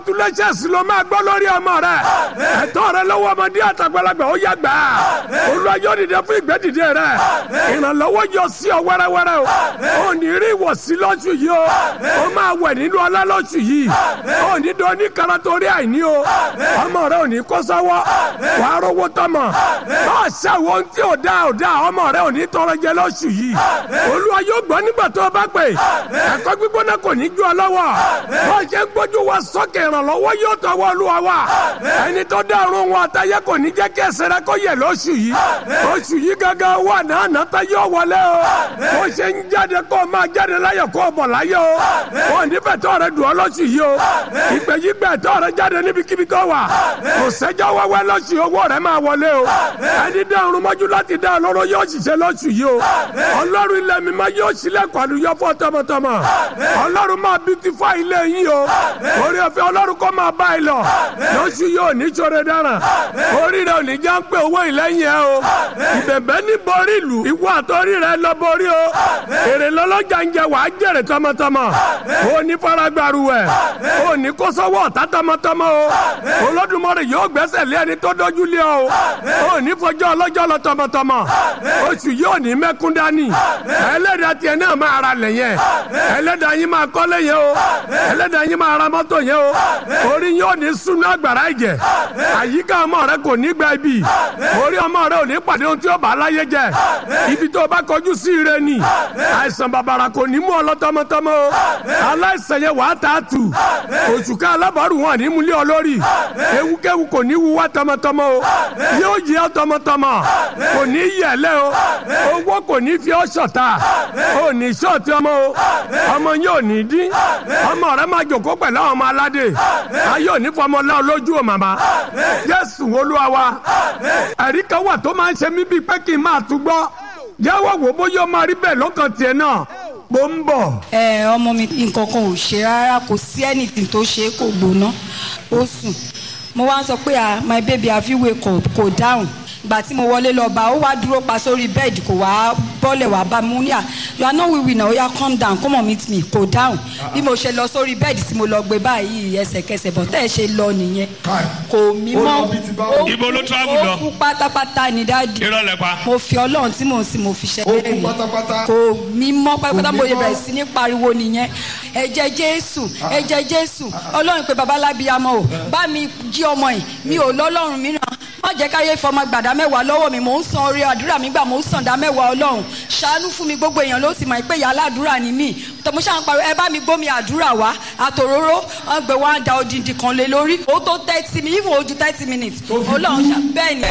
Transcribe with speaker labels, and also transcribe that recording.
Speaker 1: congratulations ló máa gbọ́ lórí ọmọ rẹ ẹ̀tọ́ rẹ lọ́wọ́ ọmọdé àtàgbàlagbà ó yá gbà Olúwa yóò dìde fún ìgbẹ́dìde rẹ ìrànlọ́wọ́ yọ sí ọ wẹ́rẹ́wẹ́rẹ́ o ò ní rí ìwọ̀sí lọ́sù yìí o ó máa wẹ̀ nínú ọlá lọ́sù yìí ó ní dán ní kara torí àìní o ọmọ rẹ ò ní kó sọ́wọ́ wàá rówó tọmọ bá a ṣàwọ̀ ohun tí ò dá ò dá ọmọ rẹ ò ní tọrọ jẹ lọ́sù yìí Olúwa yóò gbọ́ nígbà tó o bá pè ẹ̀kọ́ gbígbóná kò ní ju ọ lọ́wọ́ bó a ṣe ń gbójú wa sókè ìrànlọ́wọ́ yóò tọwọ́ Olúwa wa ẹni tó dá ọ̀run wọn àtàyẹ kò ní jẹ́ kí ẹsẹ̀ rẹ kó yẹ lóṣù yìí oṣù yìí gángan wà náà nàta yóò wọlé o bó ṣe ń jáde kó o máa jáde láyọ̀ kó o bọ̀ láyọ̀ o wọn nífẹ̀ẹ́ tó rẹ dùn ọ́ lóṣù yìí o ìgbẹ́ yìí gbẹ́ tó rẹ jáde níbikíbi tó wà kò sẹ́jọ́ wẹ́wẹ́ lóṣù owó rẹ máa wọlé o ẹni dá ọ̀run mọ́jú láti dá ọlọ́run yóò ṣiṣẹ́ lóṣù yìí o ọlọ́run ilẹ̀ mi máa yóò ṣílẹ̀kùn àlùyọ fún tọmọtọmọ ọlọ́run máa beautify ilé yín o orí ọ̀fẹ́ ọlọ́run kó máa bá ẹ lọ lóṣù yìí ò ní ṣoore dáràn orí rẹ ò ní já ń pé owó ìlẹ́yìn ẹ o ìbẹ̀bẹ̀ ní borí ìlú ìwọ àtọ́rí rẹ lọ borí o èrè lọ́lọ́jà ń jẹ wàá jèrè tọmọtọmọ o ní faragbaru ẹ o ní kó sọ́wọ́ ọ̀tá tọmọtọmọ o Olódùmarè yóò gbẹ́sẹ̀ lé ẹni tó dójú lé ọ o ní fọjọ́ ọlọ́jọ́ lọ tọmọtọmọ oṣù yìí ò ní mẹ́kún dání ẹlẹ́dàá tiẹ̀ náà máa ra lẹ̀ yẹn ẹlẹ́dàá yín máa kọ́lé yẹn o ẹlẹ́dàá yín máa ra mọ́tò yẹn o orí yín ò ní súnú àgbàrá ìjẹ àyíká ọmọ rẹ kò ní gba ibi orí ọmọ rẹ ò ní pàdé ohun tí ó bá aláyé jẹ ibi tó o bá kọjú sí ire ni àìsàn bàbàrà kò ní mú ọ lọ tọmọtọmọ o aláìsàn yẹn wàá tà á tù oṣù ká alábàárù wọn ní múlẹ̀ ọ lórí ewúkéwu kò ní wúwá tọmọtọmọ o yóò yẹ ọ tọmọtọmọ kò ní yẹlẹ o owó kò ní fi ọ ṣọ̀tá o ní ṣọ́ọ̀tì ọmọ o ọmọ yóò ní dín ọmọ rẹ máa jòkó pẹ̀lú àwọn ọmọ aládé ayé òní fọmọ lọ lójú o màmá Jésù Olúwa wa ẹ̀rí kan wà tó máa ń ṣe mí bíi pé kí n máa tún gbọ́ yàwó wò bóyá ó máa rí bẹ́ẹ̀ lọ́kàn tiẹ̀ náà mo ń bọ̀.
Speaker 2: ẹ ọmọ mi nǹkan kan ò ṣe rárá kò sí anything tó ṣe kò gbóná ó sùn mo wá ń sọ pé ah my baby have you wake up kò dáhùn ìgbà tí mo wọlé lọ bá ó wá dúró pa sórí bẹ́ẹ̀dì kò wá bọ́lẹ̀ wá bá mi ní à you are not wiwi na oya calm down come on meet me kò dáhùn bí mo ṣe lọ sórí bẹ́ẹ̀dì tí mo lọ gbé báyìí ẹsẹ̀kẹsẹ̀ bọ̀ tẹ́ ẹ ṣe lọ nìyẹn kò mí mọ́
Speaker 3: Ibo ló travel lọ?
Speaker 2: ó kú pátápátá ní dáàdì
Speaker 3: irọ́ lẹ pa.
Speaker 2: mo fi ọlọ́run tí mò ń sìn mo fi ṣẹ́
Speaker 4: Ó kú pátápátá.
Speaker 2: kò mí mọ́ pátápátá
Speaker 4: Kò
Speaker 2: mo
Speaker 4: mí
Speaker 2: yẹ
Speaker 4: mọ́.
Speaker 2: bẹ̀rẹ̀ sí ní pariwo nìyẹn ẹ̀jẹ̀ jésù ẹ̀jẹ̀ jésù ọlọ́run pé babalábíyamọ o bá mi jí ọmọ yìí mi ò lọ́lọ́run mìíràn má jẹ́ káyé fọmọ gbàdá mẹ́wàá lọ́wọ́ mi mò ń san orí àdúrà mi gbà mò ń san dá mẹ́wàá ọlọ́run ṣàánú fún mi gbogbo èèyàn ló sì mọ̀ pé ìyá aládùúrà ni mí tọmọ ṣáà ń pariwo ẹ bá mi gbómi àdúrà wá àtòróró wọn gbé wá da odindi kan lé lórí ó tó thirty mi even ojú thirty minutes ọlọ́run ṣá bẹ́ẹ̀ ni.